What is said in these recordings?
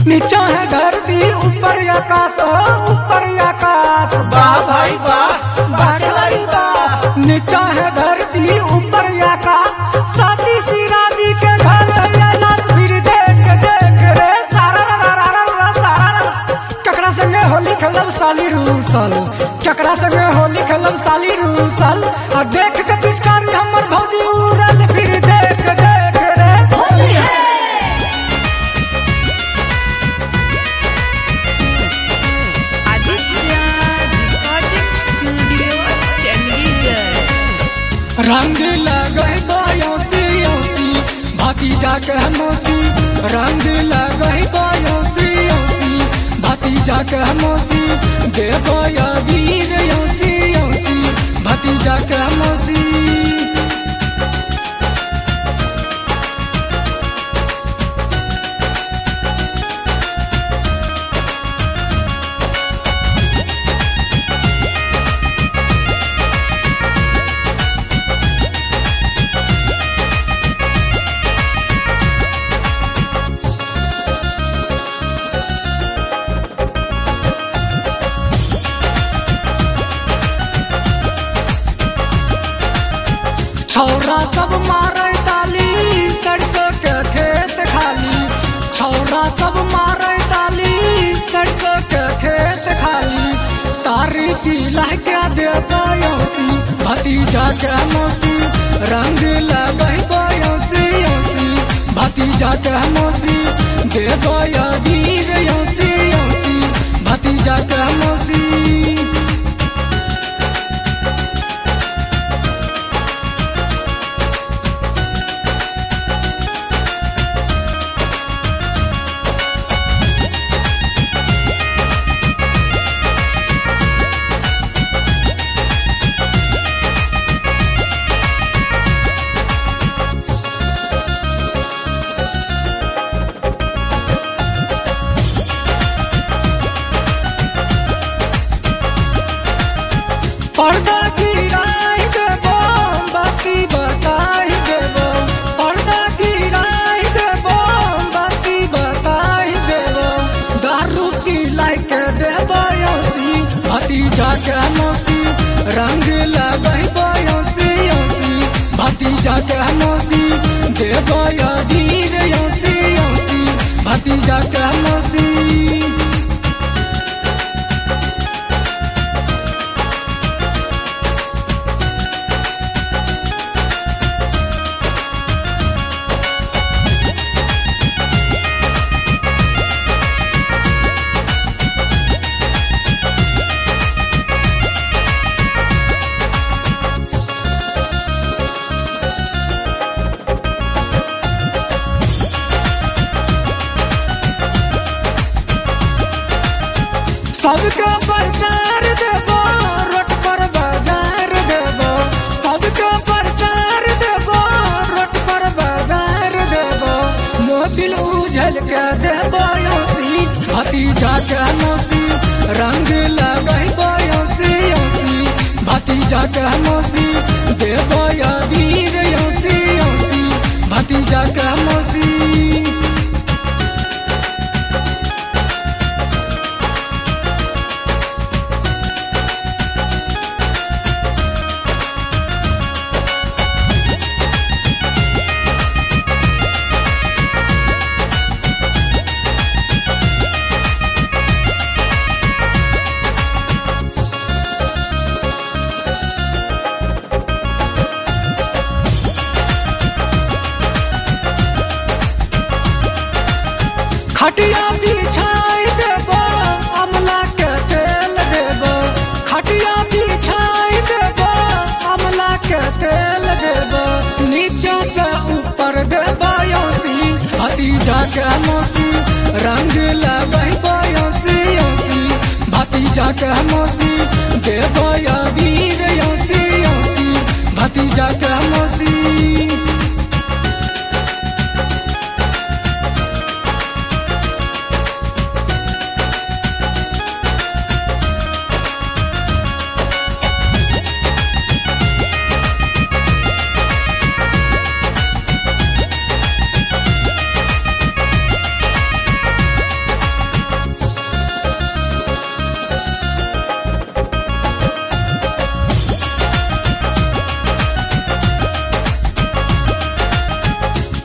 नीचा है धरती ऊपर आकाश हो ऊपर आकाश वाह भाई वाह वाह खिलाड़ी वाह नीचा है धरती ऊपर आकाश साथी सिराजी के घर है लाश फिर देख देख रे सारा रा रा रा रा सारा रा। केकरा संगे होली खेलब साली रूसल केकरा संगे होली खेलब साली रूसल आ देख के पिचकारी हमर भौजी उड़ल फिर देख देख रे Aditya Recording Studio, Chandigarh. रंग लगई बयोसी योसी भतीजा के मौसी रंग लगई बयोसी योसी भतीजा के मौसी देव वीर योसी योसी भतीजा के मौसी छौरा सब मारे ताली सरसों के खेत खाली छौरा सब मारे ताली सरसों के खेत खाली तारी की लहका दे बयोसी भतीजा के मौसी रंग लगई बयोसी योसी भतीजा के मौसी दे बया वीर योसी योसी भतीजा के मौसी पर्दा गिराई देबो बाकी बताई देबो पर्दा गिराई देबो बाकी बताई देबो दारू की लाइक देबो योसी भतीजा के मौसी रंग लगई बयोसी योसी भतीजा के मौसी देबो या वीर योसी योसी भतीजा के मौसी सबके प्रचार देबो रोड पर बाजार देबो सबके प्रचार देबो रोड पर बाजार देबो मोबिल उझल के देबो योसी भतीजा के मौसी रंग लगई बयोसी योसी भतीजा के मौसी देबो या वीर योसी योसी भतीजा के मौसी खटिया बिछाई देबो अमला के तेल देबो खटिया बिछाई देबो अमला के तेल देबो नीचे से ऊपर देबो योसी भतीजा के मौसी रंग लगई बयोसी योसी भतीजा के मौसी देबो या वीर योसी योसी भतीजा के मौसी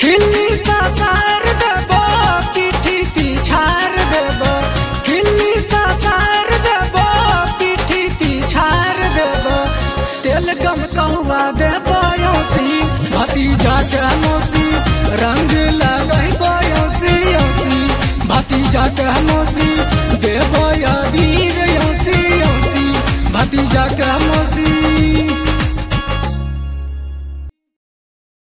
किल्ली सासार देबो पीठी पिछार देबो किल्ली सासार देबो पीठी पिछार देबो तेल गम कहुआ देबो यौसी भतीजा के मौसी रंग लगैबो यौसी यौसी भतीजा के मौसी देबो अबीर यौसी यौसी भतीजा के मौसी